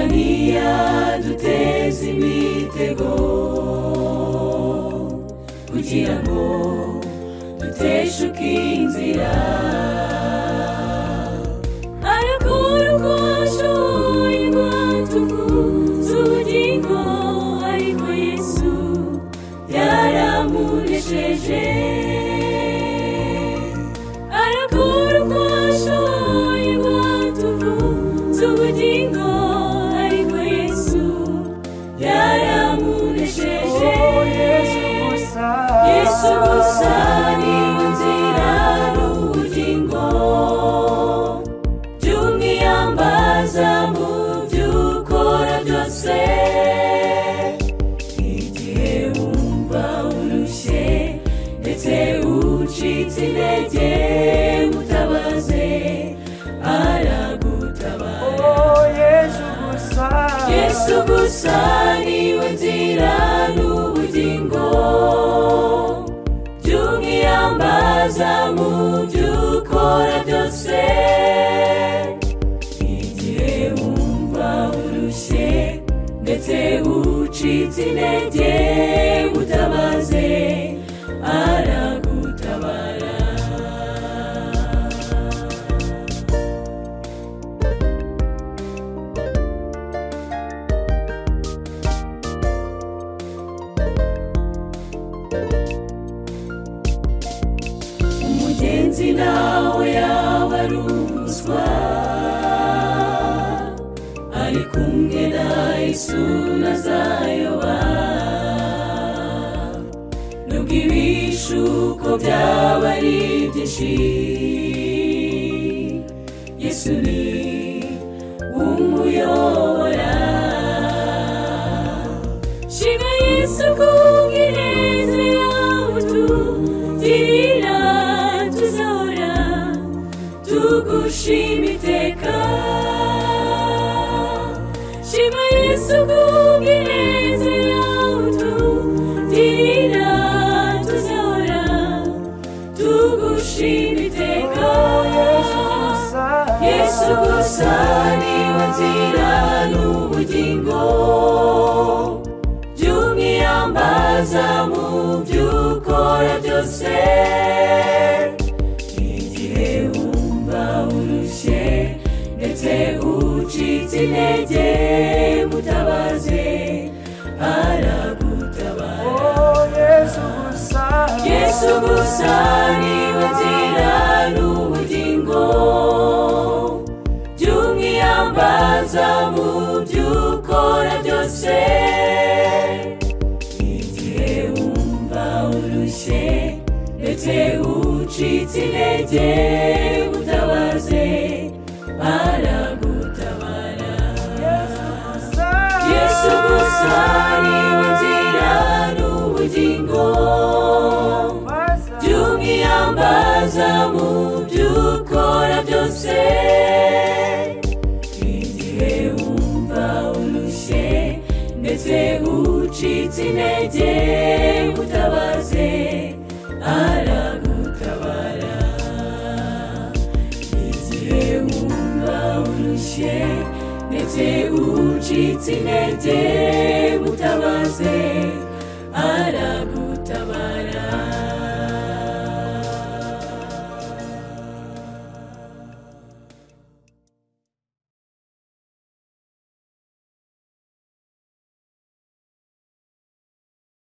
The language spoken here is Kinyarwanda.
buriya duteze imitego kugira ngo duteshuke inzira arakora uko ashoboye ngo tubugingo ariko yesu byaramunesheje arakora uko ashoboye ngo tubugingo ariko yesu byaramunesheje yesu gusa niwe nzira n'ubugingo by'umwiyambaza mu by'ukora byose igihe wumva urushye ndetse ucitse intege mutabaze aragutabara yesu gusa niwe nzira n'ubugingo by'umwiyambaza mu by'ukora byose igihe wumva urushye ndetse ucitse intege mutabaze aragutabara umugenzi nawe yaba ari umuswa ari kumwe na yesu ntazayoba nubwo ibishuko byaba ari byinshi yesu ni umuyobora shima yesu kubw'ineza yawe tugirira tuzahora tugushima iteka shima yesu kubw'ineza yawe tugirira tuzahora tugushima iteka yesu gusa niwe nzira n'ubugingo by'umwiyambaza mu by'ukora byose igihe wumva urushye ndetse ucitse intege mutabaze aragutabara yesu gusa niwe nzira n'ubugingo by'umwiyambaza mu by'ukora byose igihe wumva urushye ndetse ucitse intege utabaze baragutabara yesu gusa niwe nzira n'ubugingo by'umwiyambaza mu by'ukora byose igihe wumva urushye ndetse ucitse intege utabaze aragutabara igihe wumva urushye ndetse ucitse intege utabaze aragutabara